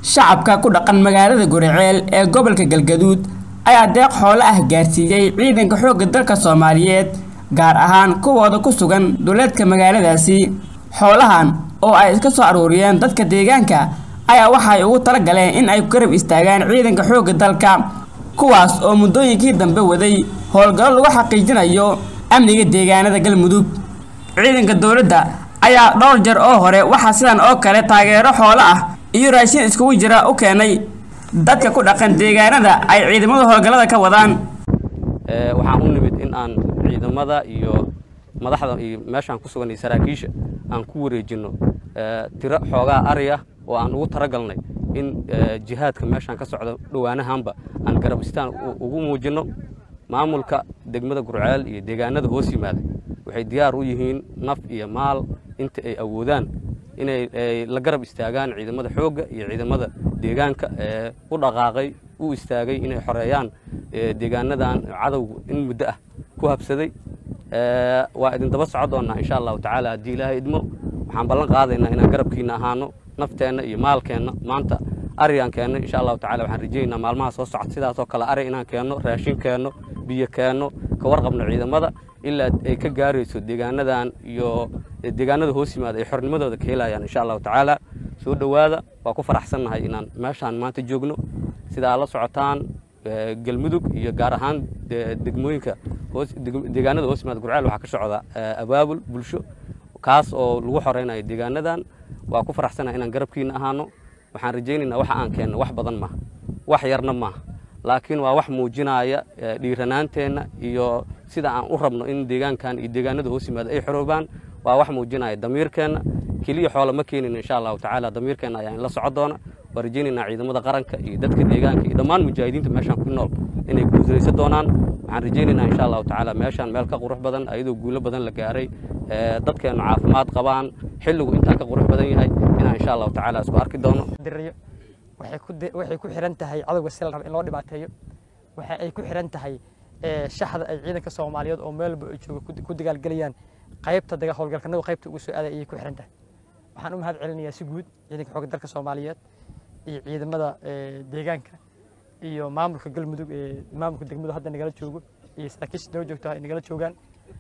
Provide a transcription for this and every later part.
shacabka ku dhaqan magaalada guriceel ee gobolka galgaduud ayaa deeq xoolo ah gaarsiiyey ciidanka xoogga dalka soomaaliyeed gaar ahaan kuwooda ku sugan duleedka magaaladaasi xoolahan oo ay iska soo aruuriyeen dadka deegaanka ayaa waxay ugu tala galeen in ay garab istaagaan ciidanka xoogga dalka kuwaas oo muddooyinkii dambe waday howlgallo lagu xaqiijinayo amniga deegaanada galmudug ciidanka dowladda ayaa dhowr jeer oo hore waxaa sidan oo kale taageero xoolo ah iyo raashin iskugu jira u keenay dadka ku dhaqan deegaanada ay ciidamada howlgallada ka wadaan waxaan u nimid in aan ciidamada iyo madaxda iyo meeshaan ku sugan iyo saraakiisha aan ku wareejinno tiro xoogaa ari ah oo aan ugu talagalnay in jihaadka meeshaan ka socda dhowaanahanba aan garab istaan ugu muujinno maamulka degmada gurceel iyo deegaanada hoos yimaada waxay diyaar u yihiin naf iyo maal inta ay awoodaan inay la garab istaagaan ciidamada xoogga iyo ciidamada deegaanka ee u dhaqaaqay u istaagay inay xoreeyaan deegaanadan cadowgu in muddo ah ku habsaday waa idin daba soco doonnaa insha allahu tacaala haddii ilaahay idmo waxaan ballan qaadaynaa inaan garabkiina ahaano nafteenna iyo maalkeenna maanta arigaan keenno insha allahu tacala waxaan rajaynaynaa maalmaha soo socda sidaasoo kale ari inaan keenno raashin keenno biyo keenno ka warqabno ciidamada ilaa ay ka gaarayso deegaanadan iyo deegaanada hoos yimaada ay xornimadooda ka helayaan insha allahu tacaala soo dhowaada waa ku faraxsannahay inaan meeshaan maanta joogno sida aad la socotaan galmudug iyo gaar ahaan degmooyinka deegaanada hoos yimaada gurceel waxaa ka socda abaabul bulsho kaas oo lagu xoreynayo deegaanadan waa ku faraxsannahay inaan garabkiina ahaano waxaan rajaynaynaa waxa aan keenno wax badan maaha wax yarna maaha laakiin waa wax muujinaya dhiiranaanteenna iyo sida aan u rabno in deegaankan iyo deegaanada hoos yimaada ay xoroobaan waa wax muujinaya damiirkeenna keliya xoola ma keenin insha allahu tacaala damiirkeenna ayaa in la soco doona waa rajaynaynaa ciidamada qaranka iyo dadka deegaanka iyo dhammaan mujaahidiinta meeshaan ku nool inay guulaysan doonaan waxaan rajaynaynaa insha allahu tacaala meeshaan meel ka qurux badan ayadoo guulo badan la gaaray dadkeennu caafimaad qabaan xilligu intaa ka qurux badan yahay inaan insha allahu tacaala isku arki doono waxay ku xiran tahay cadowga si la raba in loo dhibaateeyo waxa ay ku xiran tahay shaxda ay ciidanka soomaaliyeed oo meelba ay jooga ku dagaalgelayaan qaybta daga howlgalkanadu qaybta ugu soo aaday ayay ku xiran tahay waxaan u mahad celinayaa si guud ciidanka xoogga dalka soomaaliyeed iyo ciidamada deegaanka iyo maamulka galmudug ee maamulka degmadu hadda nagala joogo iyo saraakiisha noo joogto ay nagala joogaan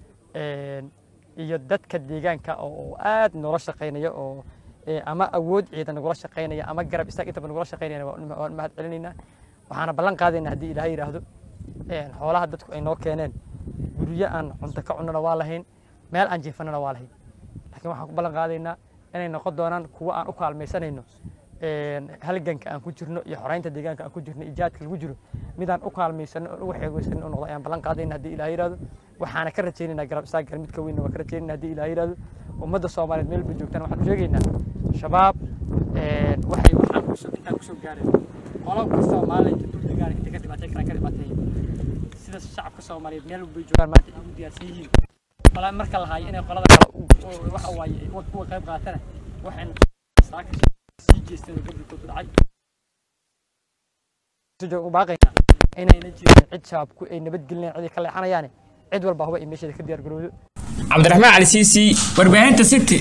iyo dadka deegaanka oo aad noola shaqaynaya oo ama awood ciidan nagula shaqaynaya ama garab istaag intaba nagula shaqaynayana waan mahad celinaynaa waxaana ballan qaadaynaa haddii ilaahay yidhaahdo xoolaha dadku ay noo keeneen guryo aan cunto ka cunnana waa lahayn meel aan jiifanana waa lahayn laakiin waxaan ku ballan qaadaynaa inay noqon doonaan kuwo aan u kaalmaysanayno halganka aan ku jirno iyo xoreynta deegaanka aan ku jirno ijaadka lagu jiro midaan u kaalmaysano oon uga xeegeysanin u noqdo ayaan ballan qaadayna haddii ilaah yidhahdo waxaana ka rajaynaynaa garab istaagal mid ka weynna waa ka rajaynayna haddii ilaah yidhahdo ummadda soomaaliyeed meel bay joogtaan waxaan u sheegaynaa shabaab waxay waxaan kusoo intaan kusoo gaareen qolo kastoo maalinta dul degaan intay ka dhibaateyn karaan ka dhibaateeya sida shacabka soomaaliyeed meel bay joogaan maanta ay ugu diyaarsan yihiin qola marka la haayo inay qolada kale waxa waaye kuwa qayb qaatana waxayna saaka sii jeesteen oo gobolkooda dhacay u baaqaynaa inayna jirin cid shabaabku ay nabadgelinayaan cid ay ka leexanayaane cid walba huba ay meesheeda ka diyaar garowdo cabdiraxmaan cali siisi warbaahinta city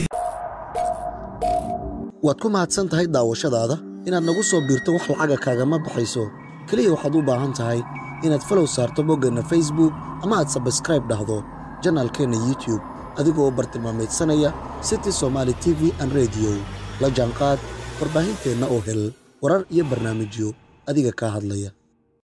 waad ku mahadsan tahay daawashadaada inaad nagu soo biirto wax lacaga kaagama baxayso keliya waxaad u baahan tahay inaad falow saarto boggeenna facebook ama aad sabskraib dhahdo janaalkeenna youtube adigoo bartilmaamaydsanaya city somaali t v an rediyo la jaanqaad warbaahinteenna oo hel warar iyo barnaamijyo adiga kaa hadlaya